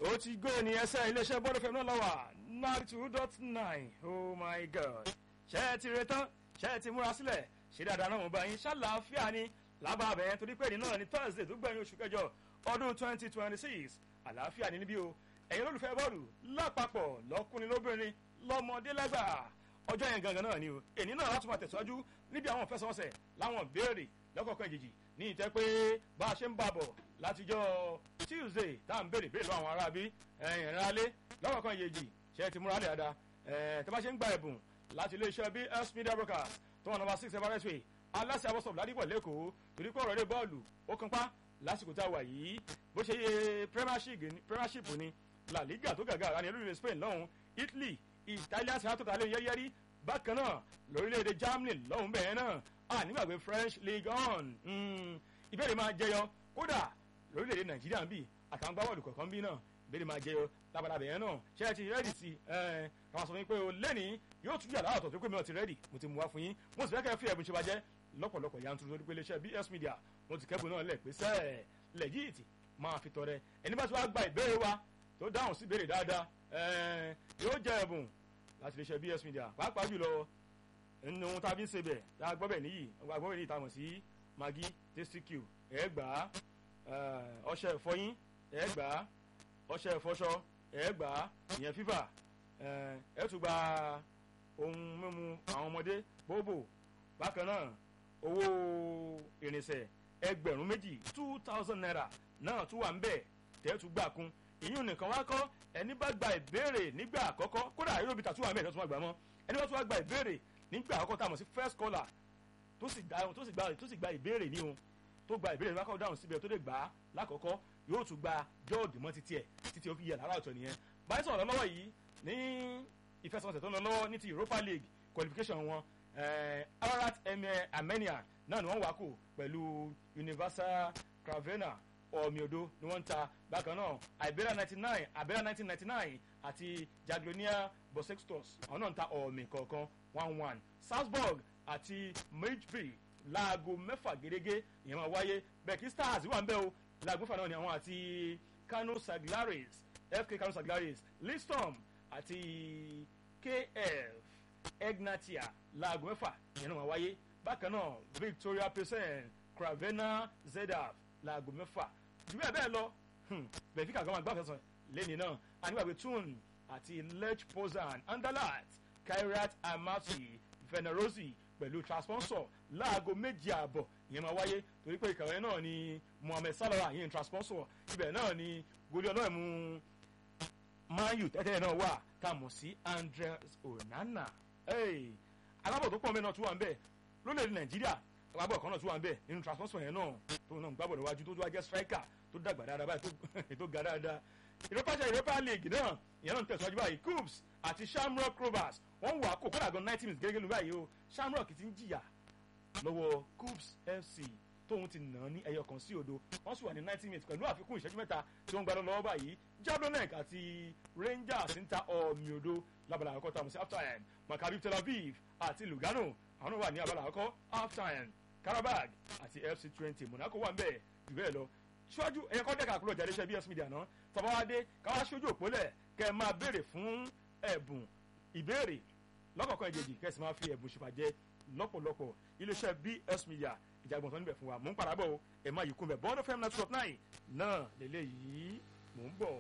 ó ti gbé ní ẹsẹ̀ iléeṣẹ́ bọ́dọ̀ fẹ́mi náà lọ́wọ́ ninety two dot nine oh my god ṣé ẹ ti retán ṣé ẹ ti múra sílẹ̀ ṣé dáadáa náà mo bá yín ṣàlàáfíà ni lábàbẹ̀ yẹn torí pé ní náà ní thursday tó gbẹ̀yìn oṣù kẹjọ ọdún twenty twenty six àlàáfíà ní níbí o ẹ̀yin olólùfẹ́ bọ́ọ̀lù lápapọ̀ lọ́kùnrin lóbìnrin lọ́mọdé lágbà ọjọ́ yẹn gangan náà ni o èní náà láti máa tẹ̀síwájú níbi àwọn ìfẹsẹ̀wọnsẹ̀ láwọn béèrè lọ́kọ̀ọ̀kan ìjèjì ní ìtẹ́ pé bá a ṣe ń bàbọ̀ látijọ́ tuesday tá à ń béèrè béèrè lọ́wọ́ àwọn aráabí ẹ̀yìn ìrìnàlẹ́ lọ́kọ̀ọ̀kan ìjèjì ṣe ti múra lẹ̀ dáadáa ẹ̀ tẹ́ bá ṣe ń gba ẹ̀bùn láti iléeṣẹ́ bs media broadcast tó wà nọmba six everest way aláṣẹ abọ́sọ̀bù ládìpọ̀ lẹ́kọ̀ọ́ torí pé ọ̀rọ̀ eré bọ́ọ̀lù ó kan pa lásìkò tá a wà yìí bó ṣe yẹ premiership ni la liga tó gàgà ara ní olórílẹ̀ spain lọ́hùn italy italian senator tàlẹ́ yẹ́rìyẹ́rì bákan náà lórílẹ̀‐èdè germany lọ́hùn bẹ́ẹ̀ náà a nígbàgbé french league on ìbéèrè máa jẹyọ kódà lórílẹ̀‐èdè nàìjíríà ń bì àtàwọn gbábọ́ọ̀lù kọ̀ọ̀kan bí náà ìbéèrè máa jẹyọ lábàdàbẹ̀ yẹn náà ṣé ẹ ti rẹ́dì sí ẹ káwọn sọ fún yín pé o lẹ́ni yóò tún yàrá àtọ̀ tó pé mi ò ti rẹ́dì mo ti mú wá fún yín mo sì fẹ́ kẹ́ ẹ fi ẹ̀bùn ṣe bàjẹ́ lọ́pọ̀lọpọ̀ yanturu lórí pé iléeṣẹ́ bs media mo ti kẹ́bùn náà lẹ̀ pé sẹ́ẹ̀ lẹ́yìítì máa fi tọrẹ ẹni bá ti wá gba ìbéèrè wa tó dáhùn sí ìbéèrè dáadáa yóò jẹ ẹ̀bùn láti iléeṣẹ́ bs media pàápàá jùlọ nínú tá a fi ń ṣe bẹ̀ tá a gbọ́ bẹ̀ níyì gbọ́ bẹ̀ níyì tá a mọ̀ sí magi tasty q ẹ̀ gbà á ọṣẹ ìfọyín ẹ̀ gbà á ọṣẹ ìfọṣọ ẹ̀ gbà á ìyẹn fífà ẹ̀ tún gba ohun mímu àwọn ọmọdé bóbò bákan náà owó ìrìnsẹ̀ ẹgbẹ̀rún méjì two thousand naira náà tún wà ń bẹ̀ tẹ́tù gbà kún ìyún nìkan wá kọ́ ẹni bá gba ìbéèrè nígbà àkọ́kọ́ kódà yóò bí tàtú wà ń bẹ̀ tó tún wà gbà mọ́ ẹni bá tún wá gba ìbéèrè nígbà àkọ́kọ́ tá a mọ̀ sí first caller tó sì gba tó sì gba tó sì gba ìbéèrè ní o tó gba ìbéèrè lákọ̀ọ́ dáhùn síbẹ̀ tó lè gbà á lákọ̀ọ́kọ́ yóò tún gba jọ́ọ̀dì mọ́ títí ẹ̀ títí ó fi yẹ lára ọ̀tọ̀ nìyẹn báyìí sọ̀rọ̀ lọ́wọ́ yìí ní ìfẹsẹ̀wọnsẹ̀ tó ń lọ lọ́wọ́ ní ti europa league qualification wọn ararat armenia náà ni wọ́n wá kù pẹ̀lú universal cravena ọ̀mìodo ni wọ́n ń ta bákan náà iberia ninety nine iberia nineteen ninety nine àti jaglonia bosextos àwọn náà ń ta ọ̀mì kọ̀ọ̀kan one one salzburg àti midbury láago mẹ́fà gẹ́gẹ́ ìyẹn máa wáyé bẹ́ẹ̀ kí stars wà ń bẹ́ o láago mẹ́fà náà ni àwọn àti kano saglaris fk kano saglaris listom àti kf egnatia láago mẹ́fà ìyẹn náà máa wáyé bákan náà victoria pesen cravena zedaf láago mẹ́fà jù bẹ́ẹ̀ bẹ́ẹ̀ lọ benfica gan agbáfẹ́ sọ lẹ́ni náà anígbàgbé tune àti lech pozan andalat kairat amati venerosi pẹ̀lú transponsor láago méjì ààbọ̀ ìyẹn máa wáyé torí pé ìkàwé náà ni mohammed salah yẹn transponsor ibẹ̀ náà ni goli ọlọ́ọ̀mù mayu tẹ́tẹ́ náà wà tá a mọ̀ sí andres onana alábọ̀ tó pọ̀ mẹ́rin náà tún wà ń bẹ̀ lórílẹ̀‐èdè nàìjíríà agbábọ̀ kan náà tún wà ń bẹ̀ nínú transponsor yẹn náà tó náà gbábọ̀ níwájú tó tó wá jẹ́ striker tó dàgbà dáadáa báyìí tó ga dáadáa europa jẹ́ europa league náà ìyẹn náà ń tẹ̀síwájú báyìí coops àti shamrock rovers wọ́n wà kó kódà gan ninety minutes gẹ́gẹ́ ló báyìí o shamrock ti ń jìyà lọ́wọ́ coops fc tóun ti nà án ní ẹyọ kan sí odo wọ́n sì wà ní ninety minutes pẹ̀lú àfikún ìṣẹ́jú mẹ́ta tí wọ́n ń gbadọ́ lọ́wọ́ báyìí jablonek àti rangers ń ta ọ̀mì odo lábala àkọ́kọ́ tá a mọ̀ sí half time maccabi tel aviv àti lugano àwọn náà wà ní abala àkọ́kọ́ half time karabag àti fc twenty monaco wà ń bẹ̀ jù bẹ́ẹ̀ lọ ṣíwájú ẹ̀yẹ kọ́ dẹ́ka kúrò jáde iṣẹ́ bs media náà tọ́ba wa dé káwá ṣojú òpólẹ̀ kẹ́ ẹ máa béèrè fún ẹ̀bùn ìbéèrè lọ́kọ̀ọ̀kan ìjèjì kẹ́ ẹ sì máa fi ẹ̀bùn ṣèfàjẹ́ lọ́pọ̀lọpọ̀ iléeṣẹ́ bs media ìjàgbọ̀n tó níbẹ̀ fún wa mò ń padà bọ̀ o ẹ̀ máa yìí kún bẹ̀ bọ́ọ̀dọ̀ fm ninety nine náà lélẹ́yìí mò ń bọ̀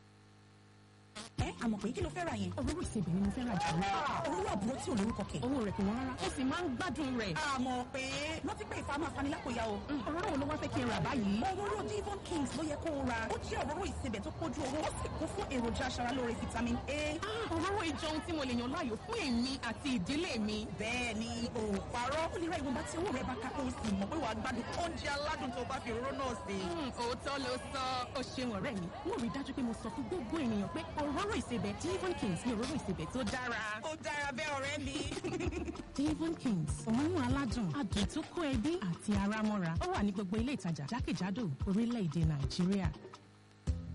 ẹ àmọ̀ pé kí ló fẹ́ ra yẹn. òróró ìsebì ni mo fẹ́ ra jù lọ. òróró àbúrò tí ò lórúkọ kẹ̀. owó rẹ̀ kò wọ́n rárá ó sì máa ń gbádùn rẹ̀. àmọ̀ pé rántí pé ìfà máa fani lápòyà o. òróró wo ló wá fẹ́ kí n rà báyìí. òróró divon kings ló yẹ kó o ra ó jẹ́ òróró ìsebẹ̀ tó kójú owó ó sì kún fún èròjà aṣaralóore vitamin a. òróró ìjọ ohun tí mo lè yàn láàyò fún èmi àti ìdílé mi. bẹ́ẹ̀ ni o parọ́ ó lè ra ìwọ̀nba tí owó rẹ̀ bá ká kó o sì mọ̀ pé wàá gbádùn oúnjẹ aládùn tó bá fi òróró náà sè. òótọ́ ló sọ ó ṣeun ọ̀rẹ́ mi wọ́n rí dájú pé mo sọ fún gbogbo ènìyàn pé òróró ìsebẹ̀ divon kings ní òróró ìsebẹ̀ tó dára. ó dára bẹ́ẹ̀ ọ̀rẹ́ mi. divon kings òórùn aládùn adùn tó kó ẹbí àti ara mọ́ra ó wà ní gbogbo ilé ìtajà jákèjádò orílẹ̀-èdè nàìjíríà.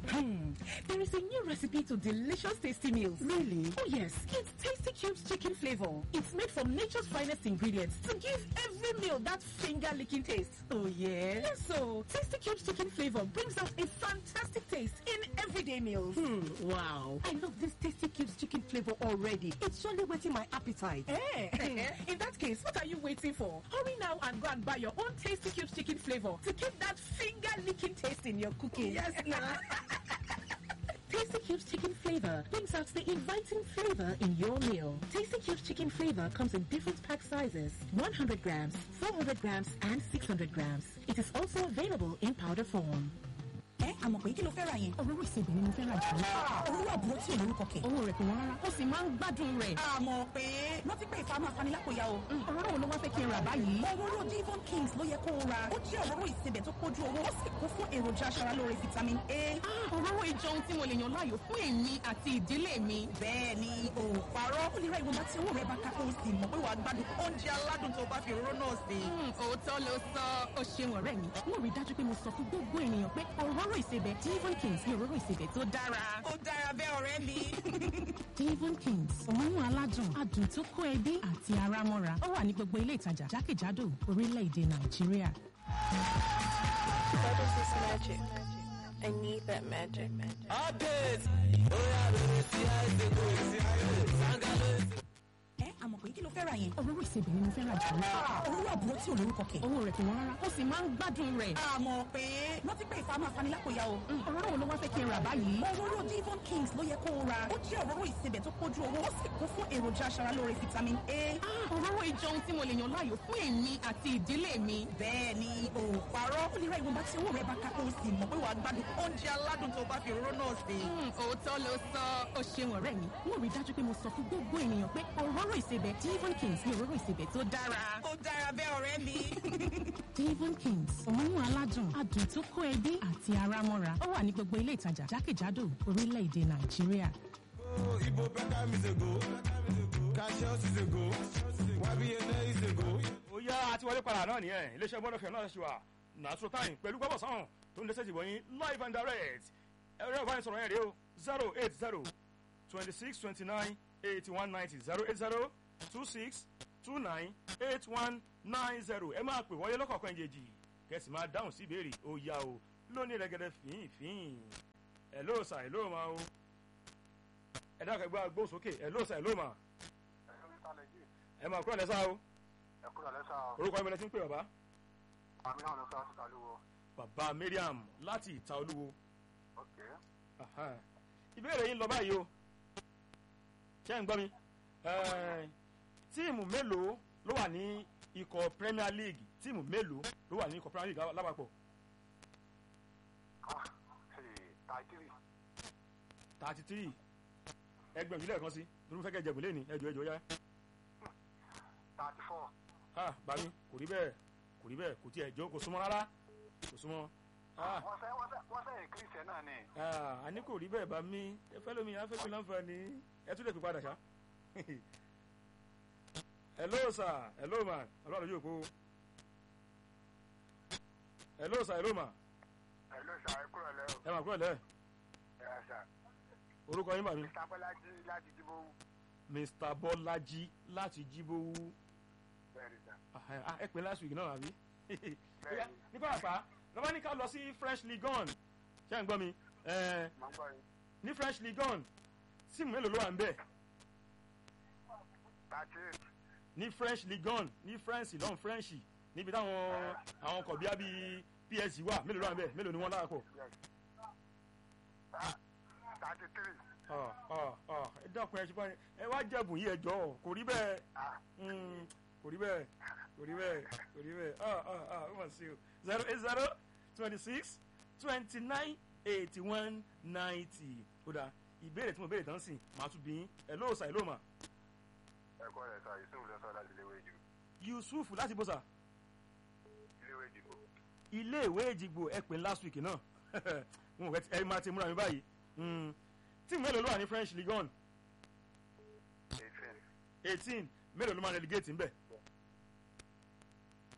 Hmm. There is a new recipe to delicious tasty meals. Really? Oh yes. It's Tasty Cubes chicken flavor. It's made from nature's finest ingredients to give every meal that finger-licking taste. Oh yeah? Yes, so Tasty Cubes chicken flavor brings out a fantastic taste in everyday meals. Hmm. Wow. I love this Tasty Cubes chicken flavor already. It's surely whetting my appetite. Eh? in that case, what are you waiting for? Hurry now and go and buy your own Tasty Cubes chicken flavor to keep that finger-licking taste in your cooking. Yes, now. Tasty Cubes chicken flavor brings out the inviting flavor in your meal. Tasty Cubes chicken flavor comes in different pack sizes 100 grams, 400 grams, and 600 grams. It is also available in powder form. ẹ àmọ̀ pé kí ló fẹ́ ra yẹn. Òróró ìsebẹ̀ ni mo fẹ́ ra jù lọ. òwúrọ̀ àbúrò tí ò lórúkọ kẹ̀. Owó rẹ̀ kò wọ́n rárá. Ó sì máa ń gbádùn rẹ̀. àmọ̀ pé rántí pé ìfàmù afanilákòyà o. Òróró wo ló wá fẹ́ kí n rà báyìí? òróró divon kings ló yẹ kó o ra. ó jẹ́ òróró ìsebẹ̀ tó kójú owó ó sì kún fún èròjà aṣaralóore vitamin a. Ah, Òróró ìjọ ohun tí mo lè yàn láàyò fún èmi àti ìdílé mi. bẹ́ẹ̀ ni o ò parọ́. ó lè ra ìwọ̀nba tí owó rẹ̀ bá ká kó o sì mọ̀ pé wàá gbádùn oúnjẹ aládùn tó o bá fi òróró náà sè. Hmm, Òótọ́ ló sọ. Ó ṣeun ọ̀rẹ́ mi. Mo rí dájú pé mo sọ fún gbogbo ènìyàn pé òróró ìsebẹ̀ Devon Kings ni òróró ìsebẹ̀ tó dára. ó dára bẹ́ẹ̀ ọ̀rẹ́ mi. Devon Kings òórùn aládùn adùn tó kó ẹbí àti ara mọ́ra ó wà ní gbogbo ilé ìtajà jákèjádò orílẹ̀-èdè Nàìjíríà. What is this magic? I need that magic. ẹ àmọ̀ pé kí ló fẹ́ ra yẹn. Òróró ìsebẹ̀ ni mo fẹ́ rà jù lọ. òwúrọ̀ àbúrò tí ò lórúkọ kẹ̀. Owó rẹ̀ kò wọ́n rárá. Ó sì máa ń gbádùn rẹ̀. àmọ̀ pé rántí pé ìfàmù afanilákòyà o. Hmm, Òróró wo ló wá fẹ́ kí n rà báyìí? òróró divon kings ló yẹ kó o ra. ó jẹ́ òróró ìsebẹ̀ tó kójú owó ó sì kún fún èròjà aṣaralóore vitamin a. Ah, Òróró ìjọ ohun tí mo lè yàn láàyò fún èmi àti ìdílé mi. bẹ́ẹ̀ ni o ò parọ́. ó lè ra ìwọ̀nba tí owó rẹ̀ bá ká kó o sì mọ̀ pé wàá gbádùn oúnjẹ aládùn tó o bá fi òróró náà sè. Hmm, Òótọ́ ló sọ. Ó ṣeun ọ̀rẹ́ mi. Mo rí dájú pé mo sọ fún gbogbo ènìyàn pé òróró ìsebẹ̀ Devon Kings ni òróró ìsebẹ̀ tó dára. ó dára bẹ́ẹ̀ ọ̀rẹ́ mi. Devon Kings òórùn aládùn adùn tó kó ẹbí àti ara mọ́ra ó wà ní gbogbo ilé ìtajà jákèjádò orílẹ̀-èdè Nàìjíríà. Igbo better is a go. Cassius is a go. YBNA is a go. ó yá àti wọlé padà náà nìyẹn iléeṣẹ́ bọ́dọ̀ fẹ́ náà ṣe wà nàṣọ táyìn pẹ̀lú gbọ́bọ̀ sọ́hùn tó ń lẹ́sẹ̀ ìbọn yín live and direct ẹ̀rọ ìbánisọ̀rọ̀ yẹn rèé o zero eight zero twenty six twenty nine eighty one ninety zero eight zero two six two nine eight one nine zero ẹ máa pè wọlé lọ́kọ̀ọ̀kan ìjèjì kẹsì máa dáhùn sí ìbéèrè ó yá o lónìí rẹ̀gẹ̀dẹ̀ fín fín ẹ̀ ló sà ẹ̀ ló máa o ẹ̀ dákẹ́ gbọ́ agbó sókè ẹ̀ ló sà ẹ̀ ló máa ẹ̀ máa kúrò lẹ́sà o ẹkúrò lẹ́sà orúkọ ẹ̀mẹ́lẹ́ tí ń pè bàbá. àmì náà ló fẹ́ síta lówó bàbá mariam láti ìta olúwo ok Aha. ìbéèrè yín lọ báyìí o ṣé ń gbọ́ mi Eh, tíìmù mélòó ló wà ní ikọ̀ premier league tíìmù mélòó ló wà ní ikọ̀ premier league lápapọ̀ ah tàìtìrì thirty three ẹgbẹ̀rún ìlú ẹ̀kan sí lórí fẹ́ kẹ́ jẹ̀bù lé ní ẹjọ́ ẹjọ́ yá tàìtì fọ́ ah bàmí kò rí bẹ́ẹ̀ kò rí bẹ́ẹ̀ kò tiẹ̀ jọ kò súnmọ́ rárá kò súnmọ́ ah wọ́n fẹ́ wọ́n fẹ́ wọ́n fẹ́ ìkírísẹ̀ náà ni ah àní kò rí bẹ́ẹ̀ bàmí ẹ fẹ́ lómi afẹ́fẹ́ láǹfààní ẹ tún lè pè padà ṣá hello sir hello ma ọlọ́run yóò kó hello sir hello ma ẹ ló ṣà ẹkúrò lẹ́ o ẹ mà kúrò lẹ́ ẹ ṣà orúkọ yín bàmí mr bọ́lájí láti dìbò mr bọ́lájí láti jíbówú bẹ́ẹ̀ ni sà Ah, ah, ẹ pè last week náà àbí Bóyá, ní pàápàá lọ́wọ́ ní ká lọ sí french league one ṣé ń gbọ́ mi Eh, máa ń gbọ́ yín ní french league one tíìmù mélòó ló wà ń bẹ̀ tàìtì eight ní french league one ní france lọ́n french níbi táwọn àwọn ọkọ̀ bíi bíi psg wà mélòó ló wà ń bẹ̀ mélòó ni wọ́n lára pọ̀ yes tàìtì three Ah, ah, ah, ẹ dákun ẹ ṣe báyìí ẹ wá jẹ̀bùn yìí ẹ jọ kò rí bẹ́ẹ̀ ah Mm, kò rí bẹ́ẹ̀ kò rí bẹ́ẹ̀ kò rí bẹ́ẹ̀ ah ah ah ó mà sí o zero eight zero twenty six twenty nine eighty one ninety ó dáa ìbéèrè tí mo béèrè tán sìn màá tún bí yín ẹ ló sà ẹ ló mà ẹkọ rẹ sà yusuf lọ sọ láti iléèwé ìdìbò yusuf láti bó sà iléèwé ìdìbò ilé ìwé ìjìgbò ẹ pè ní last week náà mo rẹ ẹ máa ti múra mi báyìí Mm, tíìmù mélòó ló wà ní french league one eighteen eighteen mélòó ló máa relegate ń bẹ̀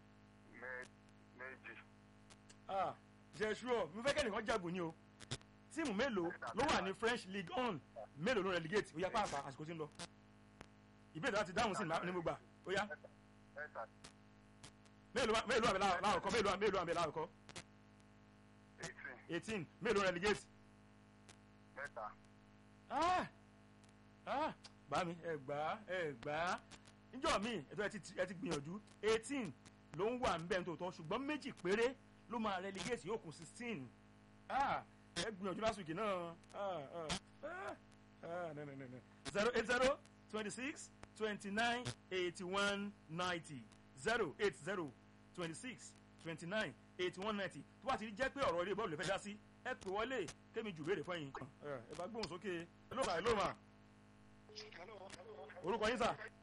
mẹ- méjì ah jẹ́ sure mo fẹ́ kẹ́nìkan jàbù ni o tíìmù mélòó ló wà ní french league on mélòó ló relegate ó yá pàápàá àsìkò tí ń lọ ìbéèrè láti dáhùn sí ní mo gbà ó yá mẹ́ta mélòó wà- mélòó àbẹ̀ láàrọ̀kọ́ mélòó wà- mélòó àbẹ̀ láàrọ̀kọ́ eighteen eighteen mélòó relegate mẹ́ta ah ah bá mi ẹ gbà á ẹ gbà á níjọ́ mi ètò ẹ ti ẹ ti gbìyànjú eighteen ló ń wà nbẹ̀ nítòótọ́ ṣùgbọ́n méjì péré ló máa relegate yóò kù sixteen ah ẹ gbìyànjú last week náà ah ah ah ah no no no no zero eight zero twenty six twenty nine eighty one ninety zero eight zero twenty six twenty nine eighty one ninety tó bá ti jẹ́ pé ọ̀rọ̀ ilé bọ́ọ̀lù lè fẹ́ dá sí ẹ pè wọlé kémi jù béèrè fún yín ẹ bá gbóhùn sókè ẹ ló bá ẹ ló mà orúkọ yín sà